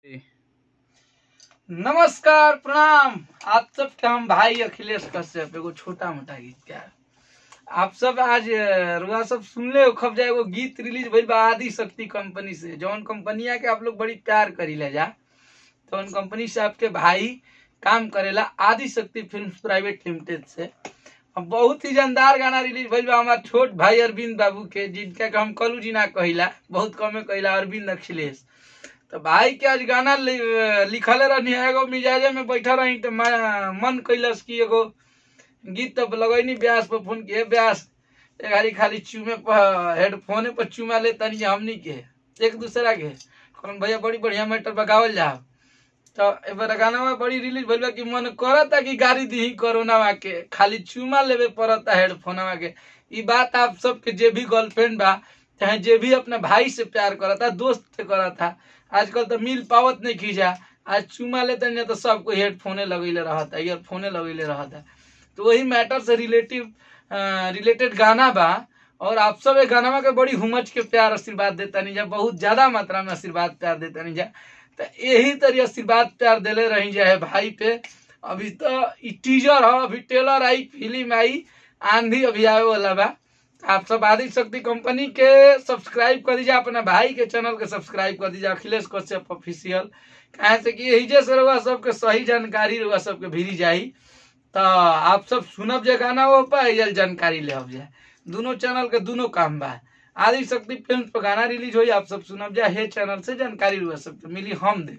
नमस्कार प्रणाम आप सबके हम भाई अखिलेश कश्यप एगो छोटा मोटा गीतकार आप सब आज अ, रुआ सब सुनले हो खब जाए एगो गीत रिलीज भइल बा आदि शक्ति कंपनी से जौन कंपनिया के आप लोग बड़ी प्यार करी ले जा तो उन कंपनी से आपके भाई काम करेला आदि शक्ति फिल्म प्राइवेट लिमिटेड से अब बहुत ही जानदार गाना रिलीज भइल बा हमार छोट भाई अरविंद बाबू के जिनका के हम कलू जी ना कहिला बहुत कमे कहिला अरविंद अखिलेश तो भाई के आज गाना लि- लिखले रहनी है एगो मिजाजे में बैठा रही तो मैं- मन कैलस की एगो गीत तो लगैनी ब्यास पर फोन किए ब्यास एक हारी खाली चूमे पर हेडफोने पर चूमा ले तनी हमनी के एक दूसरा के कौन भैया बड़ी बढ़िया मैटर बगावल जाओ तो ए बार गाना में बड़ी रिलीज भइल बा कि मन करता कि गाड़ी दी कोरोना के खाली चूमा लेवे पड़ता हेडफोन के ई बात आप सबके जे भी गर्लफ्रेंड बा चाहे जे भी अपने भाई से प्यार करता दोस्त से करता आजकल तो मिल पावत नहीं खींचा आज चूमा लेते नहीं तो सबको हेडफोने लगेले रहता ईयरफोने लगेले रहता तो वही मैटर से रिलेटिव रिलेटेड गाना बा और आप सब एक गाना के बड़ी हुमच के प्यार आशीर्वाद देता नहीं जा बहुत ज्यादा मात्रा में आशीर्वाद प्यार देता नहीं जा तो यही तरह आशीर्वाद प्यार दिले रही जाए भाई पे अभी तो ई टीजर है अभी ट्रेलर आई फिल्म आई आंधी अभी आवे वाला बा आप सब आदि शक्ति कंपनी के सब्सक्राइब कर दीजिए अपने भाई के चैनल के सब्सक्राइब कर दीजिए अखिलेश कश्यप ऑफिशियल कहे से कि यही से रहुआ सबके सही जानकारी रहुआ सबके भिरी जाई तो आप सब सुनब जे गाना हो पाए जानकारी ले जाए दोनों चैनल के दोनों काम बा आदि शक्ति फिल्म पर गाना रिलीज होई आप सब सुनब जाए हे चैनल से जानकारी रहुआ सबके मिली हम दे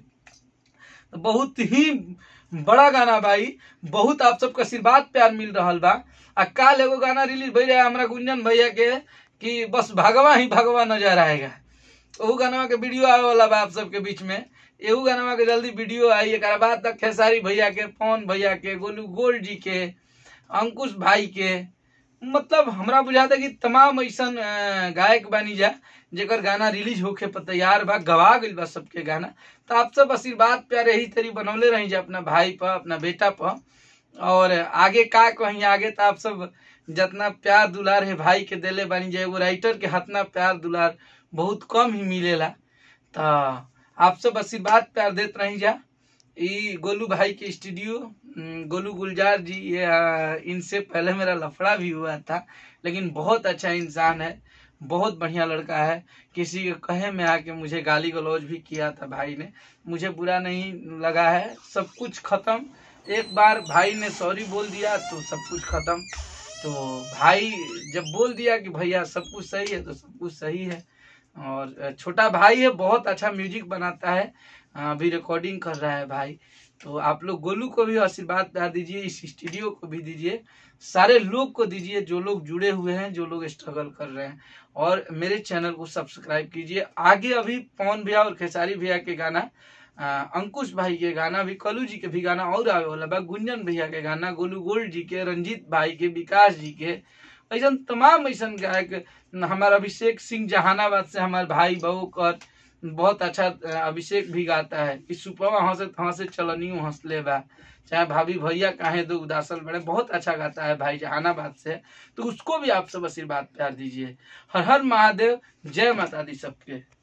तो बहुत ही बड़ा गाना भाई बहुत आप सबका आशीर्वाद प्यार मिल रहा बा आ काल एगो गाना रिलीज भइल है हमरा गुंजन भैया के कि बस भगवा ही भगवा नजर आएगा ओहू गाना के वीडियो आवे वाला बा आप सबके बीच में एहू गाना के जल्दी वीडियो आई एक बाद तक खेसारी भैया के पवन भैया के गोलू गोल्ड जी के अंकुश भाई के मतलब हमरा बुझाता कि तमाम ऐसन अ, गायक बानी जा जेकर गाना रिलीज होके पर तैयार बा गवा गइल बा सबके गाना तो आप सब आशीर्वाद प्यार यही तरी बनौले रही जा अपना भाई पर अपना बेटा पर और आगे का कहीं आगे तो आप सब जितना प्यार दुलार है भाई के देले बानी जा एगो राइटर के हतना प्यार दुलार बहुत कम ही मिलेला तो आप सब आशीर्वाद प्यार देत रही जा ई गोलू भाई के स्टूडियो हम्म, गोलू गुलजार जी ये आ, इनसे पहले मेरा लफड़ा भी हुआ था लेकिन बहुत अच्छा इंसान है बहुत बढ़िया लड़का है किसी के कहे में आके मुझे गाली गलौज भी किया था भाई ने मुझे बुरा नहीं लगा है सब कुछ खत्म एक बार भाई ने सॉरी बोल दिया तो सब कुछ खत्म तो भाई जब बोल दिया कि भैया सब कुछ सही है तो सब कुछ सही है और छोटा भाई है बहुत अच्छा म्यूजिक बनाता है अभी रिकॉर्डिंग कर रहा है भाई तो आप लोग गोलू को भी आशीर्वाद प्यार दीजिए इस स्टूडियो को भी दीजिए सारे लोग को दीजिए जो लोग जुड़े हुए हैं जो लोग स्ट्रगल कर रहे हैं और मेरे चैनल को सब्सक्राइब कीजिए आगे अभी पवन भैया और खेसारी भैया के गाना अ, अंकुश भाई के गाना भी कलू जी के भी गाना और आवे वाला बा गुंजन भैया के गाना गोलू गोल्ड जी के रंजीत भाई के विकास जी के ऐसा तमाम ऐसा गायक हमारा अभिषेक सिंह जहानाबाद से हमारे भाई बहू कर बहुत अच्छा अ, अभिषेक भी गाता है कि सुपवा हंसे हंसे चलनी हंसले बा चाहे भाभी भैया काहे दो उदासल बड़े बहुत अच्छा गाता है भाई जहानाबाद से तो उसको भी आप सब आशीर्वाद प्यार दीजिए हर हर महादेव जय माता दी सबके